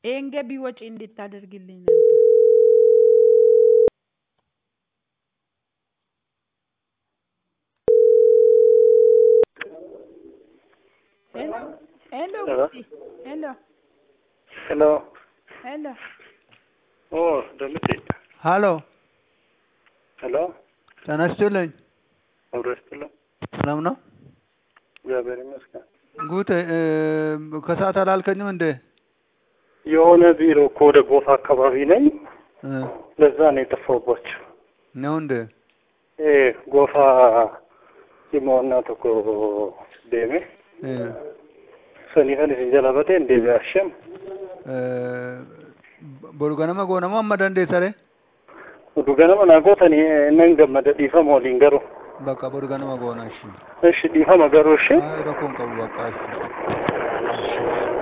ይሄን ገቢ ወጪ እንድታደርግልኝ ነበር። ሄሎ ሄሎ ሄሎ ጉዲ ሄሎ ሄሎ ሄሎ ኦ ደምጤ ሀሎ ሄሎ ጤና ይስጥልኝ። አብሮ ይስጥልኝ። ሰላም ነው? እግዚአብሔር ይመስገን። ጉት ከሰዓት አላልከኝም እንዴ? የሆነ ቢሮ እኮ ወደ ጎፋ አካባቢ ነኝ። እ ለዛ ነው የጠፋሁባቸው። ነው እንዴ? ኤ ጎፋ ሲሞና ተኮ ዴሜ እ ሰኒፈን ሲጀላበቴ እንዴ ቢያሸም ቦርጋነማ ጎነማ amma dandeessare udu ganama naa gootan nan gammada dhiifama waliin garuu bakka borganama goona እሺ እሺ dhiifama garuu ishee አይ ረኮን ቀቡ በቃ እሺ